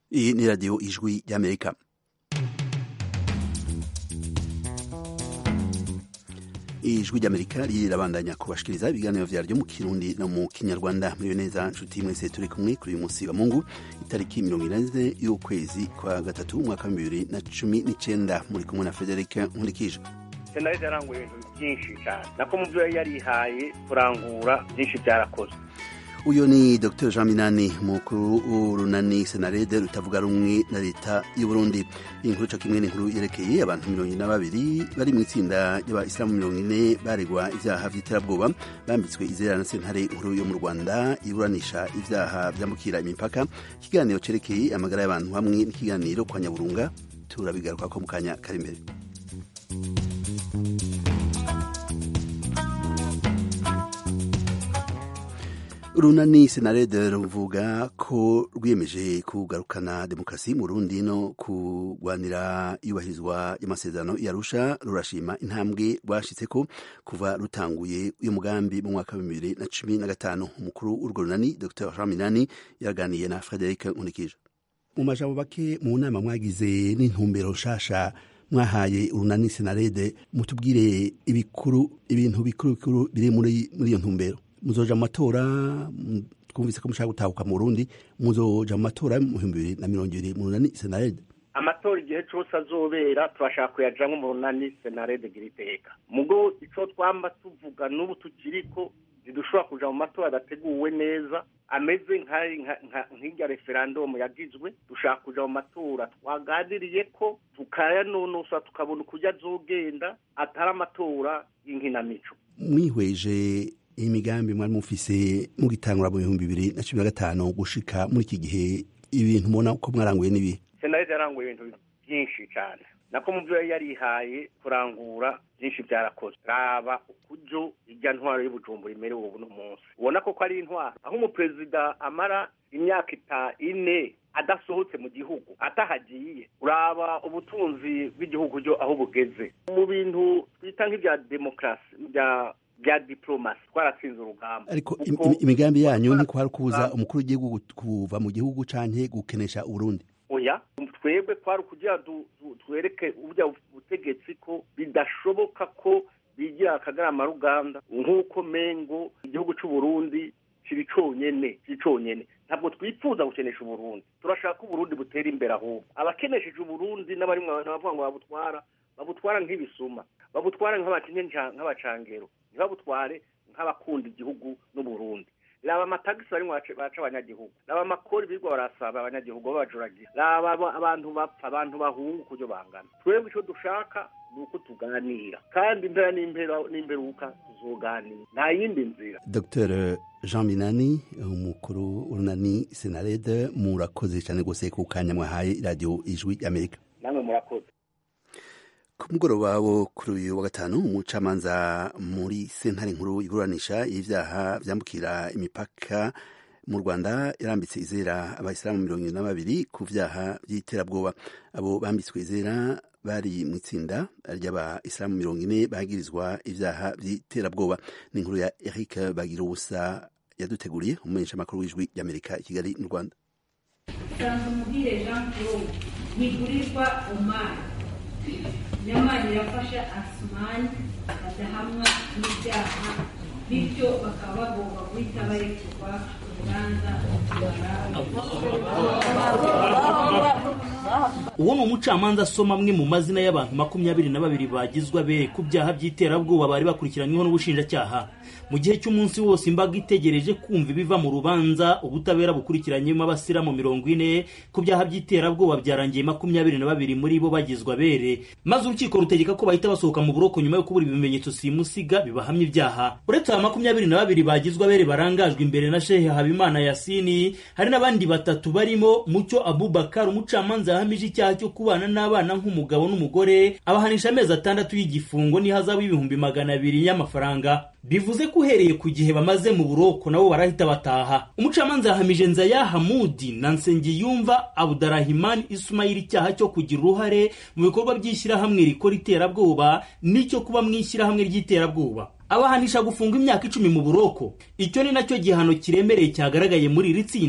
iyi ni radiyo ijwi ry'amerika ijwi ry'amerika rirabandanya kubashikiriza ibiganiro vyaryo mu kirundi no mu kinyarwanda muriyo neza nshuti mwese turi kumwe kuri uyu munsi wa mungu itariki mirongo ine y'ukwezi kwa gatatu umwaka wa bibiri na cumi n'icenda muri kumwe na frederic nkurikije senaride yaranguye ibintu byinshi cyane nako mu byo yari yarihaye kurangura byinshi byarakozwe uyu ni dr jean minani mukuru w'urunani senarede rutavuga rumwe na leta y'u burundi iyi nkuru co kimwe n'inkuru yerekeye abantu mirongo ine na babiri bari mu itsinda ry'abayisilamu mirongo ine baregwa ivyaha vy'iterabwoba bambitswe izera na sentare nkuru yo mu rwanda iburanisha ivyaha vyambukira imipaka ikiganiro cerekeye amagara y'abantu hamwe n'ikiganiro kwa nyaburunga turabigarukako mu kanya kari imbere urunani senarede ruvuga ko rwiyemeje kugarukana demokarasi mu rundi no kurwanira iyubahirizwa y'amasezerano yarusha rurashima intambwe rwashitseko kuva rutanguye uyu mugambi mu mwaka wa bibiri na cumi na gatanu umukuru w'urwo runani dr raminani yaganiye na frederic nkurikije mu majambo make mu nama mwagize n'intumbero nshasha mwahaye urunani senarede mutubwire ibikuru ibintu bikuru bikuru biri muri iyo ntumbero muzoja mu matora twumvise ko mushaka gutahuka mu Burundi muzoja mu matora mu bihumbi bibiri na mirongo ibiri mu runani senarede amatora igihe cose azobera turashaka kuyajamwo mu runani senarede gira iteka mugo ico twamba tuvuga n'ubu tukiriko ntidushobora kuja mu matora adateguwe neza ameze nk'irya referandumu yagizwe dushaka kuja mu matora twaganiriye ko tukayanonosa tukabona ukurya azogenda atari amatora y'inkinamico mwihweje imigambi mwari mufise mugitangura mu bihumbi bibiri na cumi na gatanu gushika muri iki gihe ibintu mubona ko mwaranguye n'ibihe senaride yaranguye ibintu byinshi cyane nako mu byo yari yarihaye kurangura byinshi byarakozwe raba ukuryo irya ntwaro y'ubujumbura imerewe ubu munsi ubona ko ari intwaro aho umuperezida amara imyaka ita ine adasohotse mu gihugu atahagiye uraba ubutunzi bw'igihugu ryo aho bugeze mu bintu twita nk'ibya demokarasi bya bya diplomasi twaratsinze urugamba ariko imigambi yanyu ni kwari kuza umukuru w'igihugu kuva mu gihugu canke gukenesha uburundi oya twebwe kwari kugira twereke uburya butegetsi ko bidashoboka ko bigira akagarama ruganda nk'uko mengo igihugu c'uburundi kiri conyene kiri conyene ntabwo twifuza gukenesha uburundi turashaka uburundi butera imbere ahubwo abakenesheje uburundi n'abarimwo bavuga ngo babutwara babutwara nk'ibisuma babutwara nk'abacangero ntibabutware nk'abakunda igihugu n'uburundi raba amatagisi barimo baca abanyagihugu raba amakori birirwa barasaba abanyagihugu babajuragira raba abantu bapfa abantu bahunga ukuryo bangana twebwe icyo dushaka ni uko tuganira kandi impera n'imperuka tuzoganira nta yindi nzira dr jean minani umukuru w'urunani senarede murakoze cyane rwose ku kanya mwahaye radiyo ijwi y'amerika namwe murakoze ku mugoroba wo kuri uyu wa gatanu umucamanza muri sentare nkuru iguranisha y'ivyaha vyambukira imipaka mu rwanda yarambitse izera abayisilamu mirongo ibiri na babiri ku vyaha vy'iterabwoba abo bambitswe izera bari mu itsinda ry'abayisilamu mirongo ine bagirizwa ivyaha vy'iterabwoba ni inkuru ya eric bagira ubusa yaduteguriye umumenyesha makuru w'ijwi ry'amerika i kigali mu rwanda sanzumugire jean claude ntigurirwa omar nyamara irafasha asumani badahamwa n'ibyaha bityo bakaba bagomba guhita barekurwa urubanza uwo ni umucamanza asoma amwe mu mazina y'abantu makumyabiri na babiri bagizwe abere ku byaha by'iterabwoba bari bakurikiranyweho n'ubushinjacyaha mu gihe cy'umunsi wose imbaga itegereje kumva ibiva mu rubanza ubutabera bukurikiranyemo abasiramu mirongo ine ku byaha by'iterabwoba byarangiye makumyabiri na babiri muri bo bagizwe abere maze urukiko rutegeka ko bahita basohoka mu buroko nyuma yo kubura ibimenyetso simusiga bibahamya ibyaha uretse aba makumyabiri na babiri bagizwe abere barangajwe imbere na shehe habimana yasini hari n'abandi batatu barimo mucyo abubakar umucamanza yahamije icyaha cyo kubana n'abana nk'umugabo n'umugore abahanisha amezi atandatu y'igifungo n'ihazabu y'ibihumbi magana abiri y'amafaranga bivuze ko uhereye ku gihe bamaze mu buroko nabo barahita bataha umucamanza yahamije nzaya hamudi na nsengiyumva abudurahimani isumayiri icyaha cyo kugira uruhare mu bikorwa by'ishyirahamwe rikora iterabwoba n'icyo kuba mu ishyirahamwe ry'iterabwoba abahanisha gufunga imyaka icumi mu buroko icyo ni nacyo gihano kiremereye cyagaragaye muri iri tsinda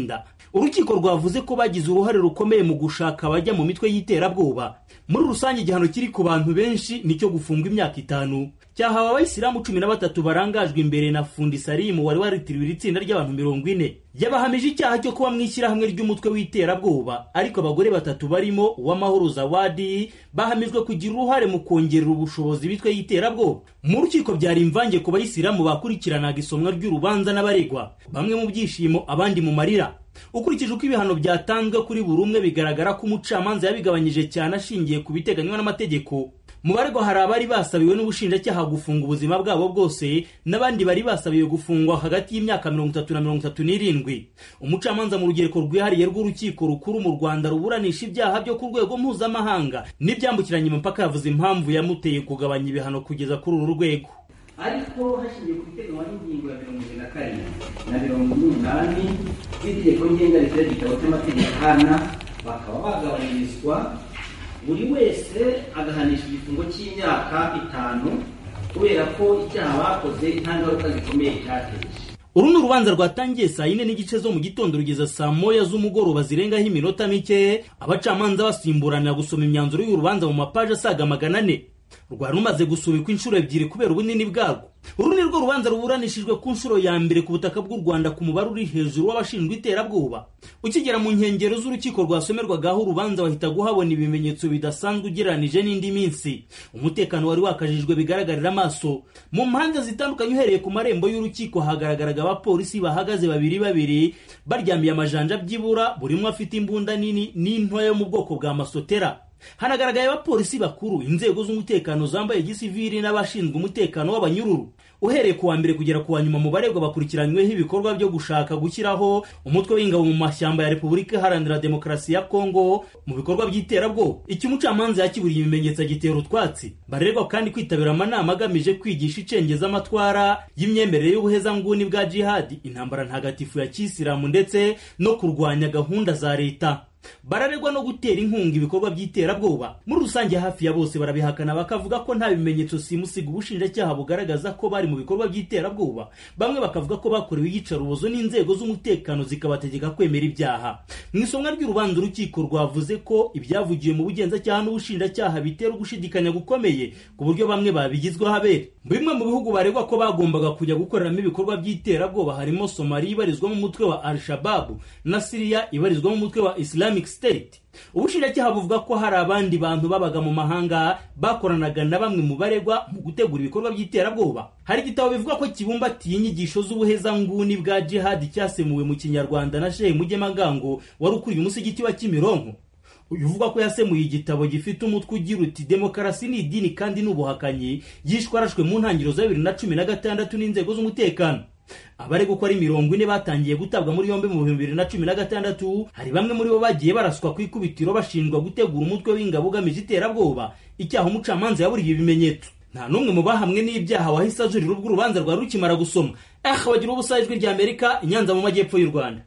urukiko rwavuze ko bagize uruhare rukomeye mu gushaka abajya mu mitwe y'iterabwoba muri rusange igihano kiri ku bantu benshi nicyo gufungwa imyaka itanu cyahawe abayisilamu cumi na batatu barangajwe imbere na fundi salimu wari waritiriwe iri tsinda ry'abantu mirongo ine yabahamije icyaha cyo kuba mu ishyirahamwe ry'umutwe w'iterabwoba ariko abagore batatu barimo uwamahoro zawadi bahamijwe kugira uruhare mu kongerera ubushobozi bitwe y'iterabwoba mu rukiko byari imvange ku bayisilamu bakurikiranaga isomwa ry'urubanza n'abaregwa bamwe mu byishimo abandi mu marira ukurikije uko ibihano byatanzwe kuri buri umwe bigaragara ko umucamanza yabigabanyije cyane ashingiye ku biteganywa n'amategeko mu baregwa hari abari basabiwe n'ubushinjacyaha gufunga ubuzima bwabo bwose n'abandi bari basabiwe gufungwa hagati y'imyaka mirongo itatu na mirongo itatu n'irindwi umucamanza mu rugereko rwihariye rw'urukiko rukuru mu rwanda ruburanisha ibyaha byo ku rwego mpuzamahanga n'ibyambukiranya imipaka yavuze impamvu yamuteye kugabanya ibihano kugeza kuri uru rwego ariko hashingiye ku biteganywa n'ingingo ya mirongo irindwi na karindwi na mirongo n'umunani z'itegeko ngenga rishyira igitabo cy'amategeko ahana bakaba bagabanyirizwa buri wese agahanisha igifungo cy'imyaka itanu kubera ko icyaha bakoze nta ngaruka zikomeye cyateje uru ni urubanza rwatangiye saa yine n'igice zo mu gitondo rugeza saa moya z'umugoroba zirengaho iminota mike abacamanza basimburanira gusoma imyanzuro y'urubanza mu mapaji asaga magana ane rwari rumaze gusubikwa inshuro ebyiri kubera ubunini bwarwo uru ni rwo rubanza ruburanishijwe ku nshuro ya mbere ku butaka bw'u rwanda ku mubare uri hejuru w'abashinjwa iterabwoba ukigera mu nkengero z'urukiko rwasomerwagaho urubanza wahita guhabona ibimenyetso bidasanzwe ugereranije n'indi minsi umutekano wari wakajijwe bigaragarira amaso mu mpande zitandukanye uhereye ku marembo y'urukiko hagaragaraga abapolisi bahagaze babiri babiri baryamiye amajanja byibura buri umwe afite imbunda nini n'intoya yo mu bwoko bwa masotera hanagaragaye abapolisi bakuru inzego z'umutekano zambaye gisivili n'abashinzwe umutekano w'abanyururu uhereye ku wa mbere kugera ku wa nyuma mu baregwa bakurikiranyweho ibikorwa byo gushaka gushyiraho umutwe w'ingabo mu mashyamba ya repubulika iharanira demokarasi ya kongo mu bikorwa by'iterabwoba icyo umucamanza yakiburiye ibimenyetso agitera utwatsi barerwa kandi kwitabira amanama agamije kwigisha icengezamatwara y'imyemerere y'ubuhezanguni bwa jihadi intambara ntagatifu ya kisilamu ndetse no kurwanya gahunda za leta bararegwa no gutera inkunga ibikorwa by'iterabwoba muri rusange hafi ya bose barabihakana bakavuga ko nta bimenyetso simusiga ubushinjacyaha bugaragaza ko bari mu bikorwa by'iterabwoba bamwe bakavuga ko bakorewe iyicarubozo n'inzego z'umutekano zikabategeka kwemera ibyaha mu isomwa ry'urubanza urukiko rwavuze ko ibyavugiwe mu bugenzacyaha n'ubushinjacyaha bitera ugushidikanya gukomeye ku buryo bamwe babigizweho abere bimwe mu bihugu baregwa ko bagombaga kujya gukoreramo ibikorwa by'iterabwoba harimo somaliya ibarizwamo umutwe wa al-shababu na siriya ibarizwamo umutwe wa islam Islamic State ubushinjacyaha buvuga ko hari abandi bantu babaga mu mahanga bakoranaga na bamwe mu baregwa mu gutegura ibikorwa by'iterabwoba hari igitabo bivuga ko kibumbatiye inyigisho z'ubuhezanguni bwa jihadi cyasemuwe mu kinyarwanda na shehe mugemagango wari ukuriye umusigiti wa kimironko uyu uvuga ko yasemuye igitabo gifite umutwe ugira uti demokarasi ni idini kandi ni ubuhakanyi yishwe arashwe mu ntangiriro za bibiri na cumi na gatandatu n'inzego z'umutekano abaregwa uko ari mirongo ine batangiye gutabwa muri yombi mu bihumbi bibiri na cumi na gatandatu hari bamwe muri bo bagiye baraswa ku ikubitiro bashinjwa gutegura umutwe w'ingabo ugamije iterabwoba icyaha umucamanza yaburiye ibimenyetso nta n'umwe mu bahamwe n'ibyaha wahise ajurira ubwo urubanza rwari rukimara gusoma eh bagira ubusa ijwi rya amerika inyanza mu majyepfo y'u rwanda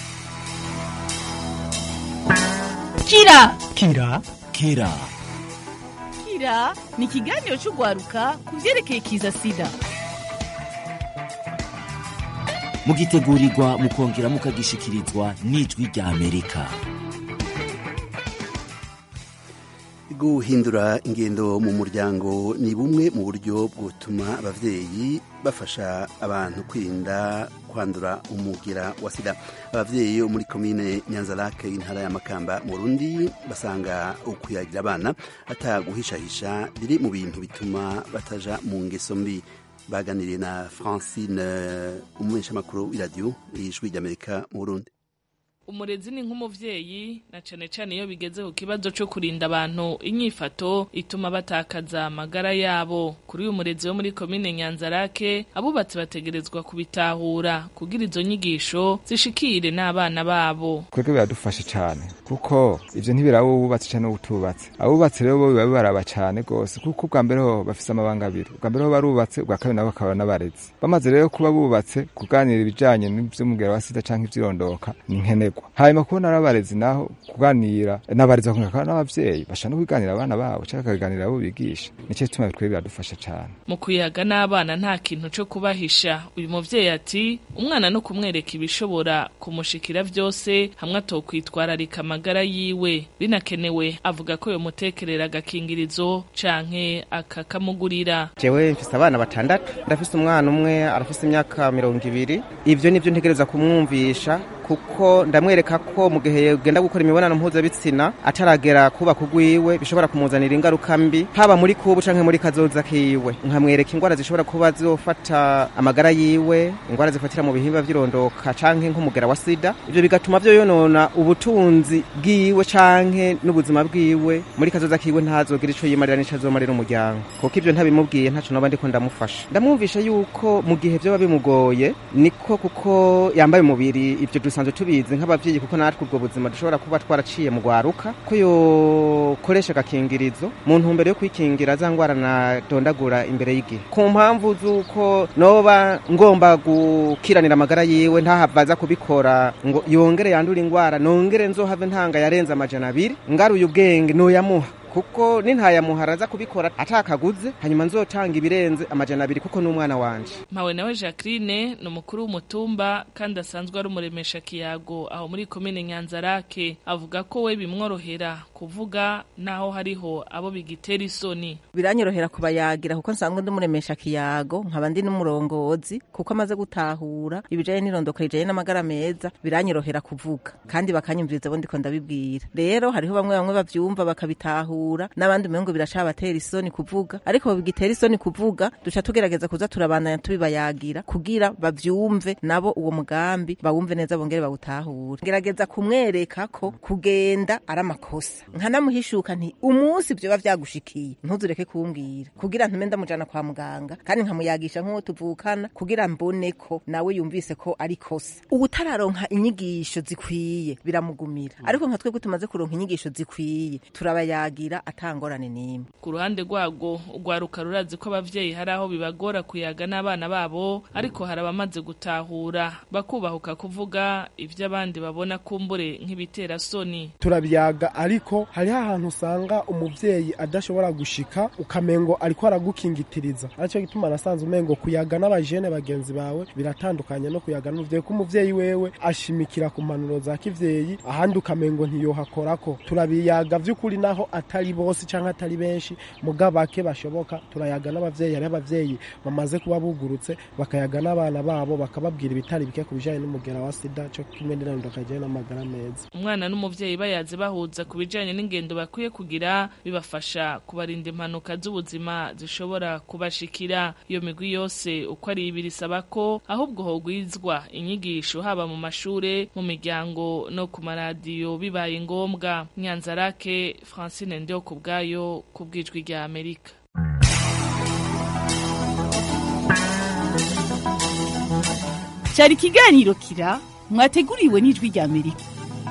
kira kira kira kira ni ikiganiro cy'urwaruka ku byerekeye kiza sida mugitegurirwa mukongera mukagishikirizwa n'ijwi rya amerika guhindura ingendo mu muryango ni bumwe mu buryo bwotuma ababyeyi bafasha abantu kwirinda kwandura umugira wa sida ababyeyi bo muri komine nyanzarake intara ya makamba mu rundi basanga ukwiyagira abana ataguhishahisha biri mu bintu bituma bataja mu ngeso mbi baganiriye na francine umumenyeshamakuru w'iradiyo y'ijwi ry'amerika mu burundi umurezi ni nk'umuvyeyi na cane cane iyo bigeze ku kibazo co kurinda abantu inyifato ituma batakaza amagara yabo kuri uyu murezi wo muri komine nyanzarake abubatsi bategerezwa kubitahura kugira izo nyigisho zishikire n'abana babo twebwe biradufasha cane kuko ivyo ntibiraba ububatsi cane n'ubutubatsi abubatsi rero bo biba bibaraba cane gose kuko ubwa mbere ho bafise amabanga abiri ubwa mbere ho barubatse ubwa kabiri nabo bakaba n'abarezi bamaze rero kuba bubatse kuganira ibijanye n'ivy'umugera wa sida canke ivyirondoka ni nkenerwa barerwa hanyuma kubona ari abarezi naho kuganira n'abarezi bakongera n'abavyeyi bashaka no kwiganira abana babo cyangwa bakaganira abo bigisha nicyo gituma twebwe biradufasha cane mu kuyaga n'abana nta kintu co kubahisha uyu muvyeyi ati umwana no kumwereka ibishobora kumushikira vyose hamwe atokwitwararika amagara yiwe binakenewe avuga ko yomutekerera agakingirizo canke akakamugurira jewe mfise abana batandatu ndafise umwana umwe arafise imyaka mirongo ibiri ivyo nivyo ntegereza kumwumvisha kuko ndamwereka ko mu gihe ugenda gukora imibonano mpuzabitsina ataragera kubaka ugwiwe bishobora kumuzanira ingaruka mbi haba muri kubu canke muri kazoza kiwe nkamwereka ingwara zishobora kuba zofata amagara yiwe ingwara zifatira mu bihimba vy'irondoka canke nk'umugera wa sida ivyo bigatuma vyo yonona ubutunzi bwiwe canke n'ubuzima bwiwe muri kazoza kiwe ntazogira ico yimarira n'ico azomarira umuryango kuko ivyo ntabimubwiye ntaco noba ndiko ndamufasha ndamwumvisha yuko mu gihe vyoba bimugoye niko kuko yambaye umubiri ivyo dusanzwe tubizi nk'abavyeyi kuko natwe ubwo buzima dushobora kuba twaraciye mu gwaruka ko yokoresha agakingirizo mu ntumbero yo kwikingira za ngwara nadondagura imbere y'igihe ku mpamvu z'uko noba ngomba gukiranira amagara yiwe ntahava aza kubikora ngo yongere yandure ingwara nongere nzohave ntanga yarenze amajana abiri ngaruye ubwenge noyamuha kuko nintayamuhara aza kubikora atakaguze hanyuma nzotanga ibirenze amajana abiri kuko n'umwana wanje mpawe nawe jacqueline ni umukuru w'umutumba kandi asanzwe ari umuremesha kiyago aho muri komine nyanzarake avuga ko we bimworohera kuvuga naho hariho abo bigitera isoni biranyorohera kubayagira kuko nsanzwe ndi umuremesha kiyago nkaba ndi n'umurongozi kuko amaze gutahura ibijanye n'irondoka rijanye n'amagara meza biranyorohera kuvuga kandi bakanyumviriza bo ndiko ndabibwira rero hariho bamwe bamwe bavyumva bakabitahura n'abandi umengo biracabatera isoni kuvuga ariko bigitera isoni kuvuga duca tugerageza kuza turabandanya tubibayagira kugira bavyumve nabo uwo mugambi bawumve neza bongere bawutahure gerageza kumwereka ko kugenda ari amakosa nkanamuhishuka nti umunsi vyoba vyagushikiye ntuzureke kumbwira kugira ntume ndamujana kwa muganga kandi nkamuyagisha nk'uwo tuvukana kugira mbone ko nawe yumvise ko ari kosa ubutararonka inyigisho zikwiye biramugumira ariko nka twebwe tumaze kuronka inyigisho zikwiye turabayagira atangorane n'imwe ku ruhande rwago urwaruka rurazi ko abavyeyi hari aho bibagora kuyaga n'abana babo ariko hari abamaze gutahura bakubahuka kuvuga ivyo abandi babona kumbure nk'ibitera soni turabyaga ariko hariho ahantu usanga umuvyeyi adashobora gushika ukamengo ariko aragukingitiriza aricyo gituma nasanze umengo kuyaga n'abajene bagenzi bawe biratandukanye no kuyaga n'umuvyeyi ko umuvyeyi wewe ashimikira ku mpanuro za kivyeyi ahandi ukamengo ntiyohakorako turabiyaga vy'ukuri naho atari bose canke atari benshi muga bake bashoboka turayaga n'abavyeyi hariho abavyeyi bamaze kuba bugurutse bakayaga n'abana babo bakababwira ibitari bike ku bijanye n'umugera wa sida co kimwe n'irondoroka rijanye n'amagara meza umwana n'umuvyeyi bayaze bahuza ku bijanye n'ingendo bakwiye kugira bibafasha kubarinda impanuka z'ubuzima zishobora kubashikira iyo migwi yose uko ari ibiri isaba ko ahubwo hogwizwa inyigisho haba mu mashure mu miryango no ku maradiyo bibaye ngombwa nyanzarake francine ndio ku bwayo ku bwijwi rya amerika cyari ikiganiro kira mwateguriwe n'ijwi rya amerika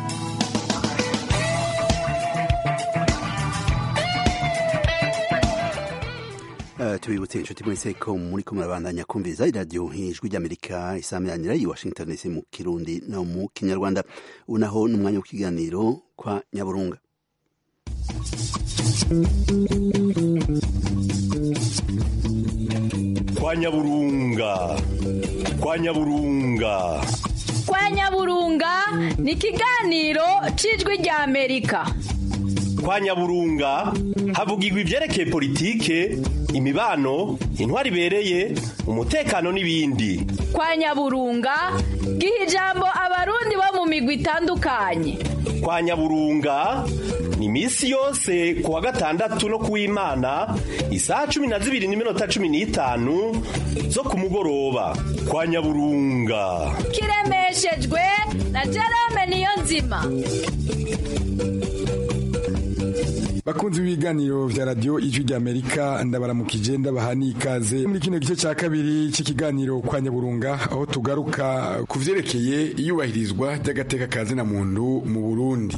Uh, tubibutse inshuti mwese ko muri ko murabandanya kumviriza iradiyo nk'ijwi ry'amerika isamiranyira i washington dc mu kirundi no mu kinyarwanda unaho n'umwanya w'ikiganiro kwa nyaburunga kwa nyaburunga kwa nyaburunga kwa nyaburunga ni ikiganiro cy'ijwi rya amerika kwa nyaburunga havugirwa ibyerekeye politike imibano intwari ibereye umutekano n'ibindi kwa nyaburunga giha ijambo abarundi bo mu migwi itandukanye kwa nyaburunga ni iminsi yose ku wa gatandatu no kuw'imana isaha cumi na zibiri n'iminota cumi n'itanu zo ku mugoroba kwa nyaburunga kiremeshejwe na jerome niyo nzima bakunzi b'ibiganiro vya radio ijwi rya amerika ndabaramukije ndabaha n'ikaze muri kino gice cya kabiri cy'ikiganiro kwa nyaburunga aho tugaruka ku vyerekeye iyubahirizwa ry'agateka ka zina muntu mu burundi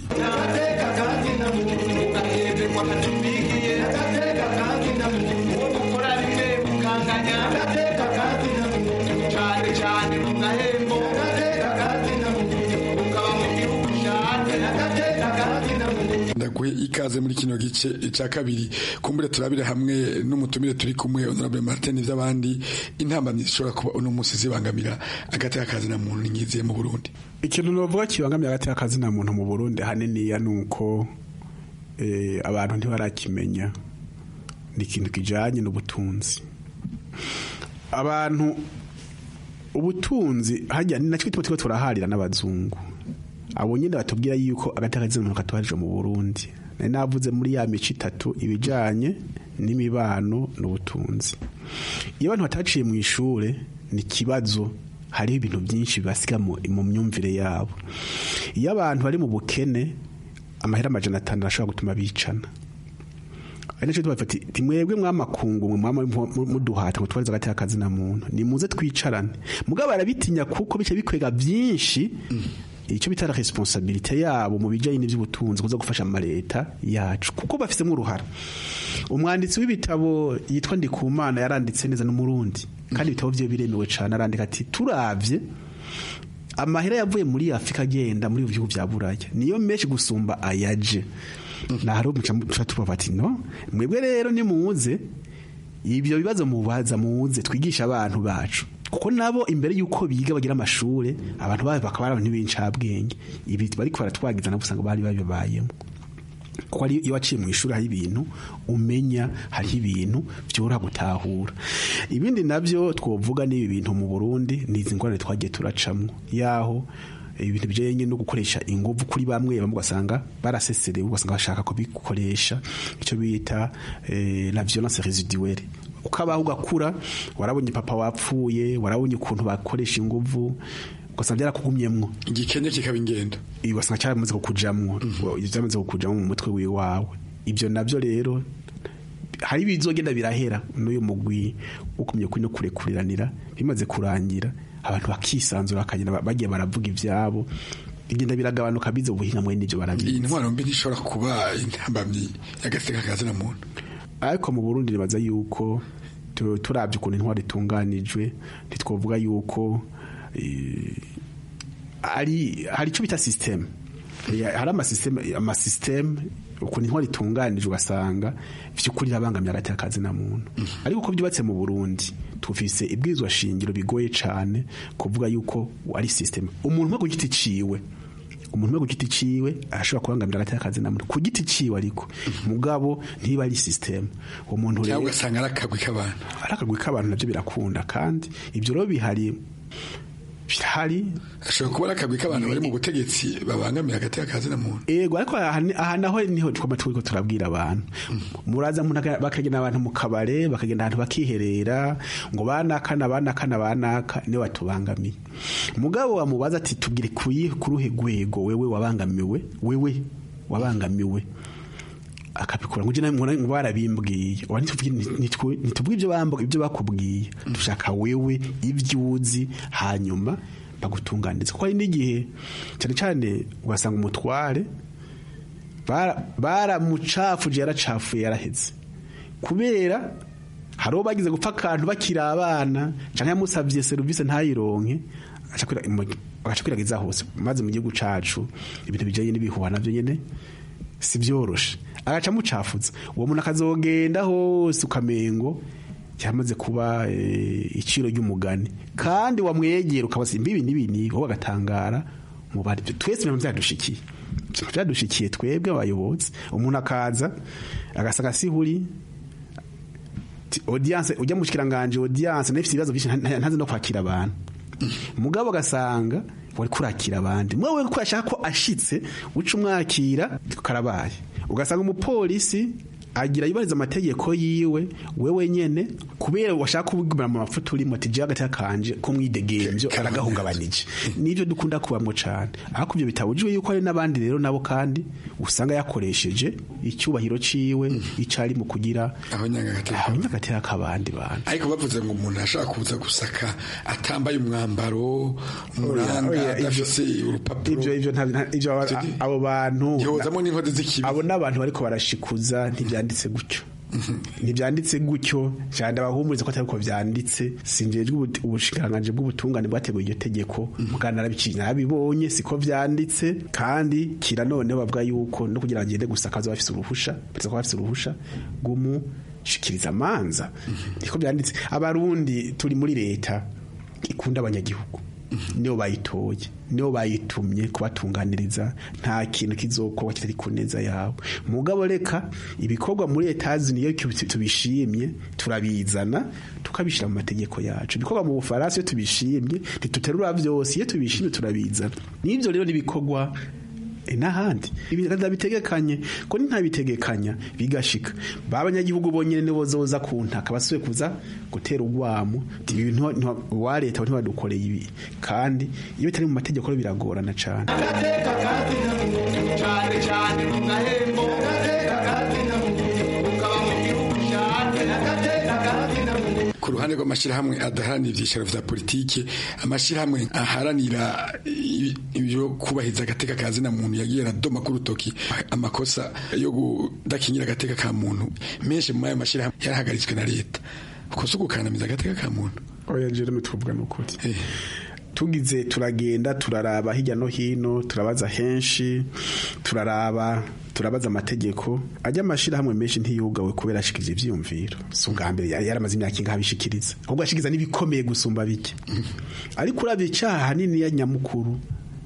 cyane cyane mu gahembo ukaba mu gihugu ikaze muri kino gice cya kabiri kumbure turabire hamwe n'umutumire turi kumwe honorable Martin ivy'abandi intambamyi zishobora kuba uno munsi zibangamira agateka kazi na muntu nyiziye mu Burundi ikintu novuga kibangamira agateka kazi na muntu mu Burundi haniniya nuko eh, abantu ntibarakimenya ni ikintu kijanye n'ubutunzi abantu ubutunzi hajya ni nacyo tuba turaharira n'abazungu abo nyine batubwira yuko agateka kazi na muntu katuharije mu Burundi nari navuze muri ya mico itatu ibijanye n'imibano n'ubutunzi iyo abantu bataciye mu ishure ni ikibazo hariho ibintu byinshi bibasiga mu myumvire yabo iyo abantu bari mu bukene amahera amajana atanu arashobora gutuma bicana ari nacyo tuba ati timwebwe mwamakungu mwe mwama muduhata ngo twarize agateka kazi na muntu nimuze twicarane mugabo barabitinya kuko bice bikwega byinshi icyo bita responsabilite yabo mu bijyanye n'iby'ubutunzi kuza gufasha amaleta yacu kuko bafitemo uruhara umwanditsi w'ibitabo yitwa Ndikumana yaranditse neza n'umurundi kandi ibitabo bye biremewe cyane arandika ati turavye amahera yavuye muri Afrika agenda muri bihugu bya Buraya niyo menshi gusumba ayaje nahari umuca tuba bati no mwebwe rero nimuze ibyo bibazo mubaza muze twigisha abantu bacu kuko nabo imbere yuko biga bagira amashure abantu babo bakaba ari abantu b'incabwenge ibi bariko baratwagiza nabo usanga bari babibayemo kuko ari iyo waciye mu ishuri hari ibintu umenya hariho ibintu byoroha gutahura ibindi nabyo twovuga n'ibi bintu mu Burundi ni izi ngorane twagiye turacamwo yaho ibintu bijyanye no gukoresha ingufu kuri bamwe bamwe ugasanga baraseserewe ugasanga bashaka kubikoresha icyo bita la violence residuelle ukabaho ugakura warabonye papa wapfuye warabonye ukuntu bakoresha ingufu ugasanga byarakugumyemwo igikenye kikaba ingendo ugasanga cyaramaze kukujamwo byamaze kukujamwo mu mutwe wiwawe ibyo nabyo rero hari ibizogenda birahera n'uyu mugwi ukumye kuri no kurekuriranira bimaze kurangira abantu bakisanzura bakagenda bagiye baravuga ibyabo bigenda biragabanuka bize ubuhinga mwe n'ibyo barabizi iyi ntwaro mbi ntishobora kuba intambamyi y'agateka kazi na muntu ariko mu Burundi nibaza yuko turabye ukuntu intwaro itunganijwe ntitwavuga yuko ari hari icyo bita system hari amasysteme amasysteme ukuntu intwaro itunganijwe ugasanga by'ukuri irabangamye hagati y'akazi na muntu ariko uko byubatse mu Burundi tufise ibwirizwa shingiro bigoye cyane kuvuga yuko ari system umuntu umwe ku giti ciwe umuntu umwe ku giti ciwe arashobora kubangamira hagati y'akazi na muntu ku giti ciwe ariko mugabo ntiba ari system uwo muntu rero ugasanga ari akagwi k'abantu ari akagwi k'abantu nabyo birakunda kandi ibyo rero bihari birahari ashobora kuba ari akagwi k'abantu bari mu butegetsi babangamira hagati y'akazi na muntu yego ariko aha naho niho twaba turiko turabwira abantu muraza bakagenda abantu mu kabare bakagenda ahantu bakiherera ngo banakana banakana banaka niyo batubangamiye mugabo wamubaza ati tubwire kuyi kuruhe rwego wewe wabangamiwe wewe wabangamiwe akabikora ngo jina ngo barabimbwiye ntitubwiye ibyo bambuga ibyo bakubwiye dushaka wewe ibyo uzi hanyuma bagutunganiriza kuko hari n'igihe cyane cyane ugasanga umutware baramucafuje yaracafuye yaraheze kubera hari uwo bagize gupfa akantu bakiri abana cyangwa yamusabye serivisi ntayironke agaca kwiragiza hose maze mu gihugu cacu ibintu bijyanye n'ibihuha nabyo nyine si byoroshe agaca amucafuza uwo muntu akazogenda hose ukamengo cyamaze kuba iciro ry'umugani kandi wamwegera ukabasimba ibi n'ibi n'ibi wowe agatangara mu bari twese ibintu byadushikiye byadushikiye twebwe abayobozi umuntu akaza agasanga sihuri audience ujya mu kiranganje audience nafite ibibazo byinshi ntazi no kwakira abantu mugabo agasanga wari kurakira abandi mwe ko yashaka ko ashitse uca umwakira karabaye ugasanga umupolisi agira yubahiriza amategeko yiwe wewe nyene kubera washaka kubwira mu mafuta urimo ati hagati yakanje ko mwidegemvyo aragahungabanije nivyo dukunda kubamwo cane ariko ivyo bitabujijwe yuko hari n'abandi rero nabo kandi usanga yakoresheje icyubahiro ciwe icari mu kugira abanyagateka k'abandi bantu ariko bavuze ngo umuntu ashaka kuza gusaka atambaye umwambaro umuranga adafise urupapuro ivyo ivyo ivyo abo bantu yozamo n'inkozi z'ikibi abo n'abantu bariko barashikuza ntivya byanditse gutyo ntibyanditse gutyo cyane abahumuriza ko atari uko byanditse sinjejwe ubushikiranganji bw'ubutungane bwateguye iryo tegeko mugana narabibonye siko byanditse kandi kira noneho bavuga yuko no kugira ngo agende gusakaza bafise uruhusha bateza ko bafise uruhusha rw'umushikiriza amanza niko byanditse abarundi turi muri leta ikunda abanyagihugu niyo bayitoye niyo bayitumye kubatunganiriza nta kintu kizokorwa kitari ku neza yawe mugabo reka ibikorwa muri etazi niyo tubishimye turabizana tukabishyira mu mategeko yacu ibikorwa mu bufaransa iyo tubishimye ntituterura byose iyo tubishimye turabizana n'ibyo rero n'ibikorwa n'ahandi bitegekanye ko ntabitegekanya bigashika ba banyagihugu bonyine nibo zoza ku ntaka basubiye kuza gutera urwamo ibintu wa leta ntibadukoreye ibi kandi iyo bitari mu mategeko biragorana cyane ku ruhande rw'amashyirahamwe adaharanira ibyicaro vya politike amashyirahamwe aharanira ibyo kubahiriza agateka ka zina muntu yagiye aradoma ku rutoki amakosa yo kudakingira agateka ka muntu menshi mu ayo mashyirahamwe yarahagaritswe na leta uko si ugukandamiza agateka ka muntu oya jeremy tuvuga ni ukuri tugize turagenda turaraba hirya no hino turabaza henshi turaraba turabaza amategeko ajya amashirahamwe menshi ntiyugawe kubera ashikiriza ivyiyumviro si ubwa mbere yaramaze imyaka ingahe abishikiriza ahubwo ashikiriza n'ibikomeye gusumba bike ariko uravye icaha hanini ya nyamukuru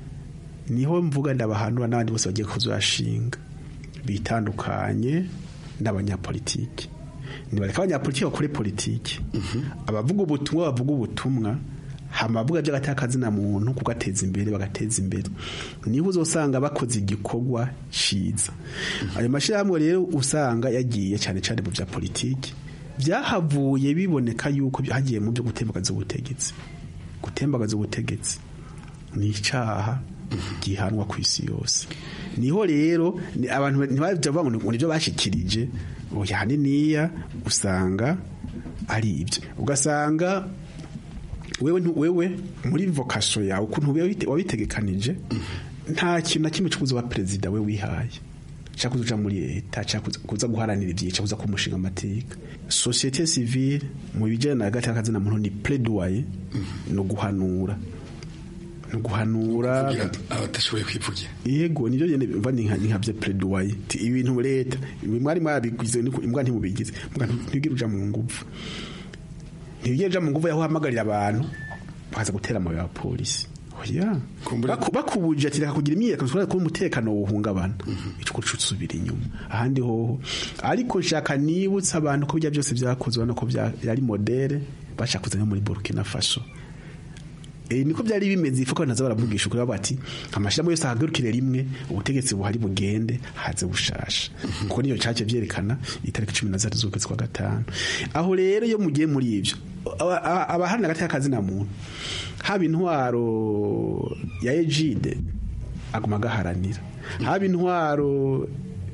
niho mvuga ndabahanura n'abandi bose bagiye kuzashinga bitandukanye n'abanyapolitiki nibareka abanyapolitiki bakore politiki abavuga ubutumwa bavuga ubutumwa hamavuga by'agataka muntu kugateza imbere bagateza imbere niho uzosanga bakoze igikorwa ciza ayo mashyirahamwe rero usanga yagiye cyane cyane mu bya politiki byahavuye biboneka yuko hagiye mu byo gutembagaza ubutegetsi gutembagaza ubutegetsi ni icyaha gihanwa ku isi yose niho rero abantu ntibajya bavuga ngo nibyo bashikirije oya haniniya usanga ari ibyo ugasanga wewe wewe muri vocation yawe ukuntu wabitegekanije nta kintu na kimwe cy'ukuza wa perezida we wihaye cyangwa kuza muri leta cyangwa kuza guharanira ibyiciro kuza kumushinga amateka societe civile mu bijyanye na hagati y'akazina muntu ni plaidoyer no guhanura no guhanura abatashoboye kwivugira yego nibyo nyene mva ni nka bya plaidoyer ibintu leta mwari mwabigwize imbwa ntimubigize ntibwira uja mu nguvu ntibigeje mu nguvu yaho hamagarira abantu bakaza gutera amabuye ya polisi oya bakubuje ati reka kugira imyiyerekano ko umutekano wohungabana ico kuco usubira inyuma ahandi hoho ariko nshaka nibutsa abantu ko bijya byose byakozwe no ko byari modere bashaka kuzana muri Burkina Faso E, niko byari bimeze ifuko naza baravugisha ukuri bati amashiramo yose ahagurukire rimwe ubutegetsi buhari bugende haze bushasha kuko niyo cyaje byerekana itariki 13 z'ukwezi kwa gatanu aho rero iyo mugiye muri ivyo abahana hagati y'akazi na muntu haba intwaro ya Ejide aguma gaharanira haba intwaro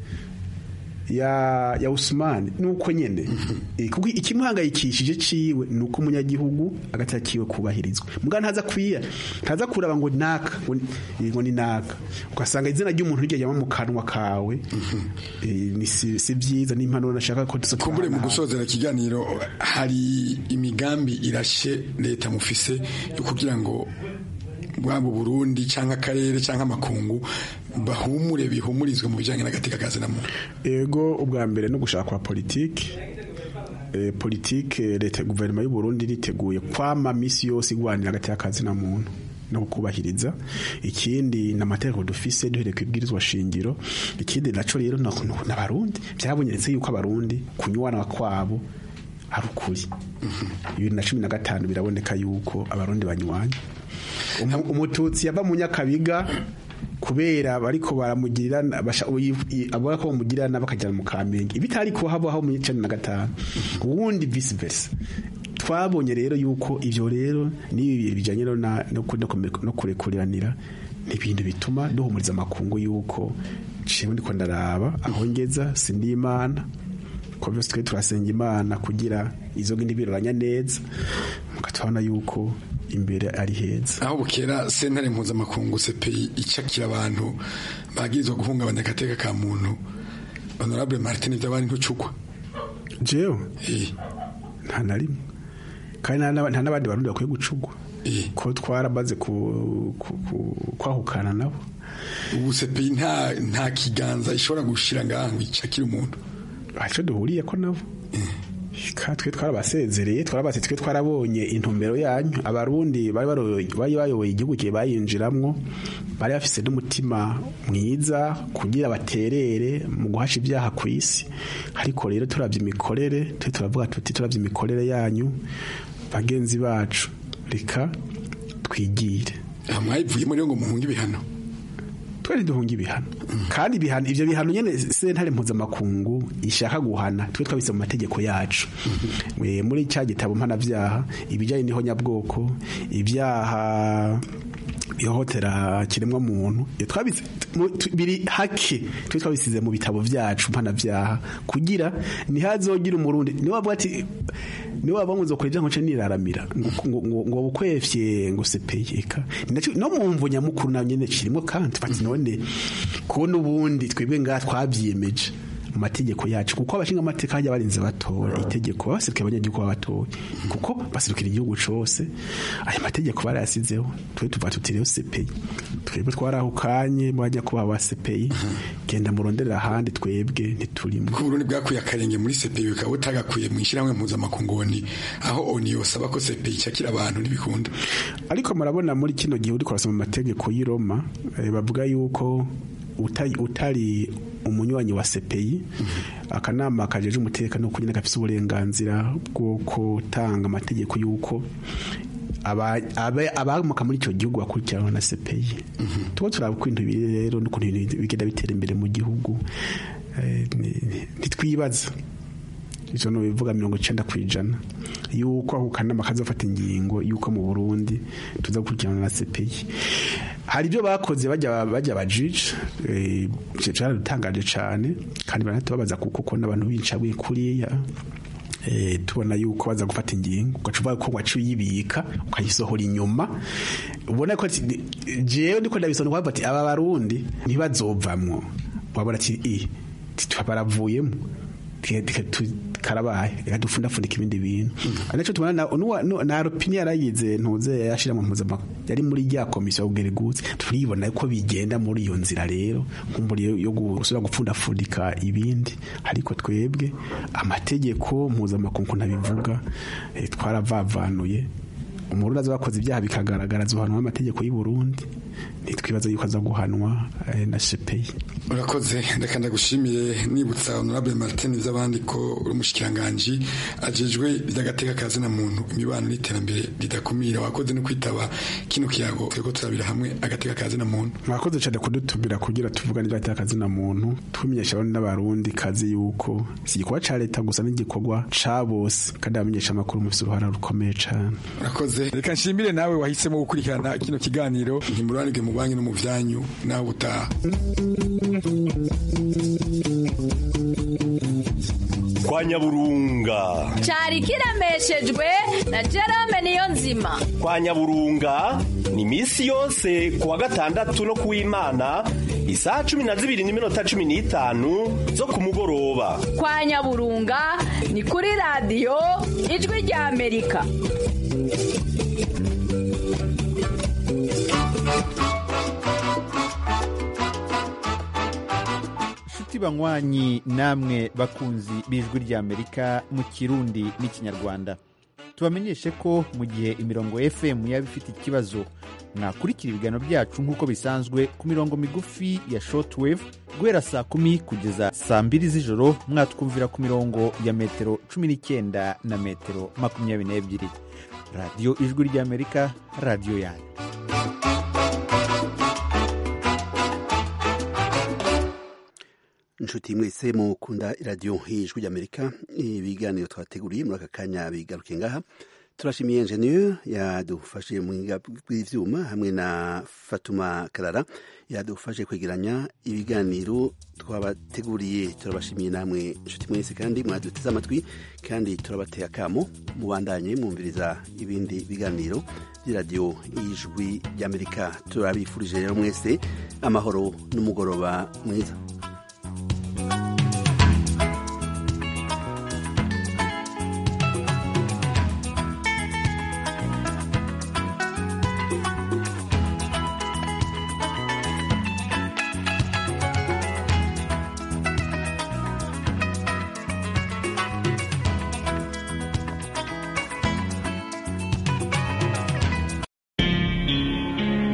ya ya Usman nuko nyene kuko ikimuhangayikishije ciwe nuko umunyagihugu agata kiwe kubahirizwa muga ntaza kwiya ntaza kuraba ngo naka ngo ni naka ugasanga izina ry'umuntu ryo yama mu kanwa kawe ni si byiza n'impanuro nashaka ko kumbure mu gusozera kiganiro hari imigambi irashe leta mufise yo kugira ngo bwabo Burundi cyangwa akarere cyangwa amakungu bahumure bihumurizwe mu bijyanye n'agateka kazi na muntu ego ubwa mbere no gushaka kwa politiki e, politiki leta guverinoma y'u Burundi riteguye kwama misi yose igwanira agateka kazi na muntu no kubahiriza ikindi n'amategeko dufise duhereye kwibwirizwa shingiro ikindi naco rero n'abarundi byabonyeretse yuko abarundi kunywana kwabo ari ukuri bibiri na cumi na gatanu biraboneka yuko abarundi banywanya umututsi yava mu nyakabiga kubera bariko baramugirira abona ko bamugirira bakajyana mu kamenge ibitari ko habaho mu cumi na gatanu ubundi vice versa twabonye rero yuko ivyo rero n'ibi bijanye no kurekuriranira ni ibintu bituma duhumuriza amakungu yuko ciwe ndiko ndaraba aho ngeza sindi imana ko byose twe turasenga imana kugira izo ngindi biroranya neza mugatubona yuko imbere ari heza aho bukera sentare mpuzamakungu CPI icakira abantu bagirizwa guhungabanya agateka ka muntu honorable Martin Vyabandi ntucugwa jewe nta na rimwe kandi nta n'aba- nta n'abandi barundi bakwiye gucugwa ko twaramaze ku- ku- ku- kwahukana nabo ubu sepeyi nta nta kiganza ishobora gushira ngaha ngo icakire umuntu icyo duhuriye ko nabo Ka twe twarabasezereye twarabatse twe twarabonye intumbero yanyu abarundi bari baroye- bari bayoboye igihugu kiye bayinjiramwo bari bafise n'umutima mwiza kugira baterere mu guhasha ibyaha ku isi ariko rero turavye imikorere twe turavuga tuti turavye imikorere yanyu bagenzi bacu reka twigire mwayivuyemo rero ngo muhunge ibihano twari duhunga ibihano kandi ibihano ivyo bihano nyene sentare mpuzamakungu ishaka guhana twe twabise mu mategeko yacu Eh, muri cya gitabo mpanavyaha ibijanye n'ihonyabwoko ibyaha ihohotera kiremwa muntu iyo twabise mu- tu- biri hake twe twabisize mu bitabo vyacu mpanavyaha kugira ntihazogira umurundi niwe wavuga ati niwe waba muzokora ibyaha nce niraramira ngo- ngo ngo- ngo bukwefye ngo sepeyeka no mu mvu nyamukuru nayo nyene kirimo kandi bati none ko n'ubundi twebwe ngaha twavyiyemeje mu mategeko yacu kuko abashinga amateka hajya barinze batora itegeko babaserukiye abanyagihugu babatoye kuko baserukira igihugu cose aya mategeko barayasizeho twe tuva tuti rero sepeyi twebwe twarahukanye mwajya kuba wa sepeyi genda muronderera ahandi twebwe ntiturimo ko Burundi bwakuye akarenge muri sepeyi bukaba butagakuye mu ishyirahamwe mpuzamakungoni aho oni yosaba ko sepeyi icakira abantu ntibikunda ariko murabona muri kino gihe uriko urasoma amategeko y'i Roma eh, bavuga yuko utari, utari umunywanyi wa CPI akanama kajeje umutekano kunyene gafise uburenganzira bwo gutanga amategeko yuko aba- abe- abamuka muri icyo gihugu bakurikiranwa na CPI tuba turaba uko ibintu biri rero n'ukuntu ibintu bigenda bitera imbere mu gihugu eh, ni- ni- ntitwibaza ivyo no bivuga mirongo icenda kwijana yuko ako kanama kazofata ingingo yuko mu Burundi tuza gukurikirana na CPI hari ibyo bakoze bajya bajya bajije eh cyaradutangaje cyane kandi baranatubabaza kuko ko n'abantu bincabwe kuriya eh tubona yuko baza gufata ingingo ugacuba ko wacu yibika ukayisohora inyuma ubona ko ati, jewe ndiko ndabisona kwa bati aba barundi ntibazovamwo wabona ati i baravuyemo karabaye reka dupfundapfundika ibindi bintu ari nacyo tubona na- nuwa- nu- na ropini yarayize ntuze yashira mu mpuzamahanga yari muri rya komisiyo y'ubwereguzi turibona ko bigenda muri iyo nzira rero nkumburi yo- yo gusubira gupfundapfundika ibindi ariko twebwe amategeko mpuzamakungu ntabivuga eh, twaravavanuye umurundi aza bakoze ibyaha bikagaragara azohanwa n'amategeko y'u Burundi ntitwibaza yuko aza guhanwa eh, na shepeyi urakoze reka ndagushimire nibutsa honorable martin iby'abandi ko uri umushikiranganji ajejwe iby'agateka ka zina muntu imibano n'iterambere ridakumira wakoze no kwitaba kino kiyago turiko turabira hamwe agateka ka zina muntu mwakoze cyane kudutumira kugira tuvugane ibyo akazi na muntu tumenyesha abandi n'abarundi kazi yuko si igikorwa ca leta gusa n'igikorwa ca bose kandi abamenyesha amakuru mufise uruhara rukomeye cane urakoze reka nshimire nawe wahisemo gukurikirana kino kiganiro ntimururanirwe mu banki no mu vyanyu nawe utaha kwa nyaburunga cyari kiremeshejwe na Jerome niyo nzima kwa nyaburunga ni iminsi yose ku wa gatandatu no ku w'imana isaha cumi na zibiri n'iminota cumi n'itanu zo ku mugoroba kwa nyaburunga ni kuri radiyo ijwi rya amerika nshuti banywanyi namwe bakunzi b'ijwi ry'amerika mu kirundi n'ikinyarwanda tubamenyeshe ko mu gihe imirongo fm yaba ifite ikibazo mwakurikira ibiganiro byacu nk'uko bisanzwe ku mirongo migufi ya shortwave guhera saa kumi kugeza saa mbiri z'ijoro mwatwumvira ku mirongo ya metero cumi n'icyenda na metero makumyabiri n'ebyiri radiyo ijwi ry'amerika radiyo yanyu inshuti mwese mukunda iradiyo y'ijwi ry'amerika ibiganiro twateguriye muri aka kanya bigaruke ngaha turashimiye enjeniyeri yadufashe mu bw'ibyuma hamwe na fatuma karara yadufashe kwegeranya ibiganiro twabateguriye turabashimiye namwe inshuti mwese kandi mwaduteze amatwi kandi turabateye akamo mubandanye mwumviriza ibindi biganiro by'iradiyo y'ijwi ry'amerika turabifurije rero mwese amahoro n'umugoroba mwiza